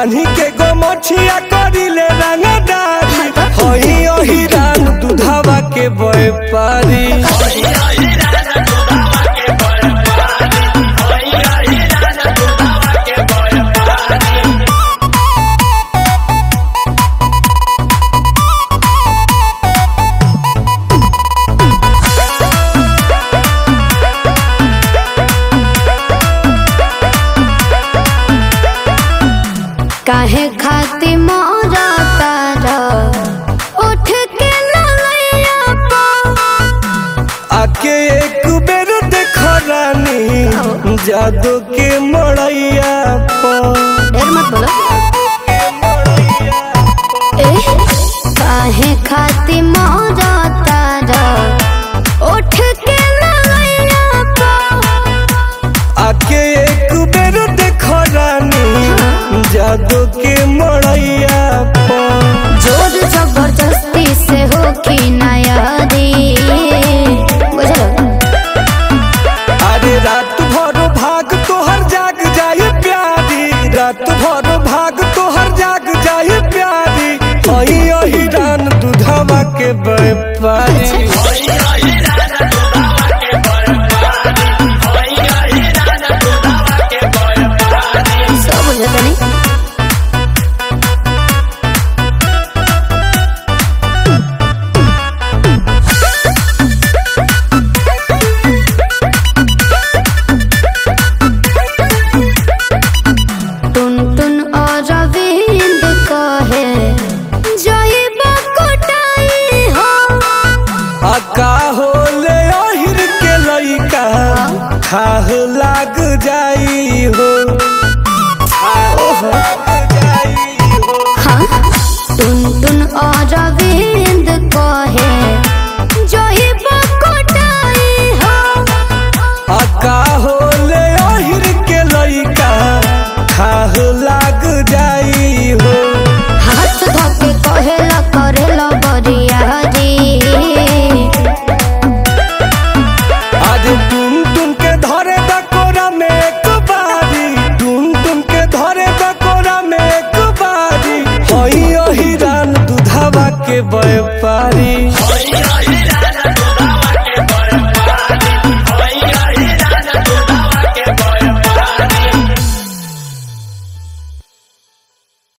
बानी के गो मछिया करिले रंगदारी होई ओही रान दुधावा के व्यापारी काहे खाती मोरा तारा उठ के ललैया पा आके एक बेर देख रानी जादू के मड़ैया पर ढेर मत बोलो ए काहे खाती मोरा तारा उठ के ललैया पा आके एक बेर देख रानी जादू के मड़ैया पर जोर जबरदस्ती से हो की नयारी बुझलो अरे रात भर भाग तोहर जाग जाए प्यारी रात भर भाग तोहर जाग जाए प्यारी अही अही रान दुधावा के व्यापारी सब बुझत नहीं टुन टुन और रविंद कहे जइब कोटाई हो अका होले अहिर के लइका खाह लाग जाई हो खाह लाग जाई हो हाँ टुन टुन और रविंद कहे जइब कोटाई हो अका होले अहिर के लइका खाह लाग जाई हो हाथ धके कहेला करेला बरियारी आज टुन टुन के धरे दकोरा में एक बारी टुन टुन के धरे दकोरा में एक बारी होई ओही रान दुधावा के बय